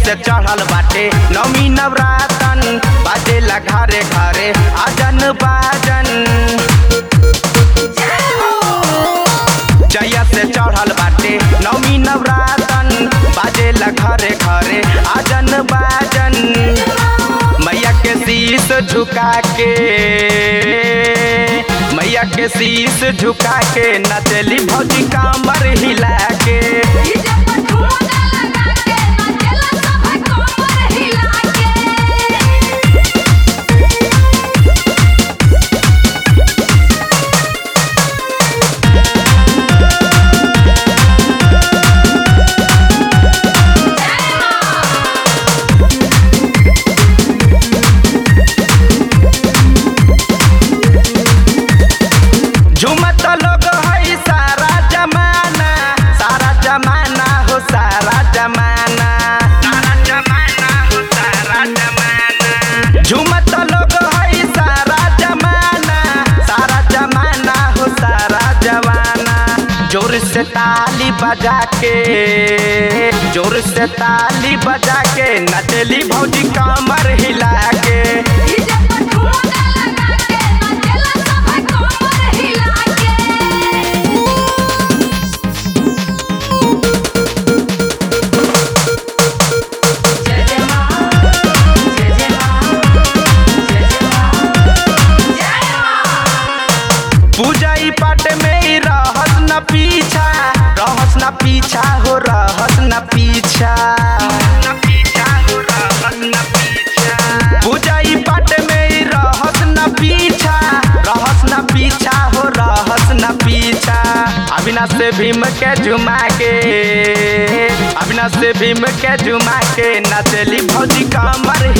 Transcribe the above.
से चढ़ल बाटे नौमी नवरातन बाजेला घरे घरे आजन बाजन जया से चढ़ल बाटे नौमी नवरातन बाजेला घरे घरे आजन बाजन मैया के शीश झुका के मैया के शीश झुका के नचली भौजी कामर हिला के डीजे पर ठुमका लगा के नाचेला सब कमर हिला के झुमत लोग है सारा जमाना सारा जमाना हो सारा जमाना सारा जमाना हो सारा जमाना झुमत लोग है सारा जमाना सारा जमाना हो सारा जमाना जोर से ताली बजा के जोर से ताली बजा के नचली भौजी कमर हिला के डीजे पर ठुमका लगा के नाचेला सब कमर हिला के जय जय मां जय जय मां जय जय मां जय मां पूजा ई पाठ में ही रहस न पीछा रहस न पीछा हो रहस न पीछा पूजा ई पाठ में ही रहस न पीछा रहस न पीछा हो रहस न पीछा अविनाश से भीम के झुमा के अविनाश से भीम के झुमा के नचली भौजी कमर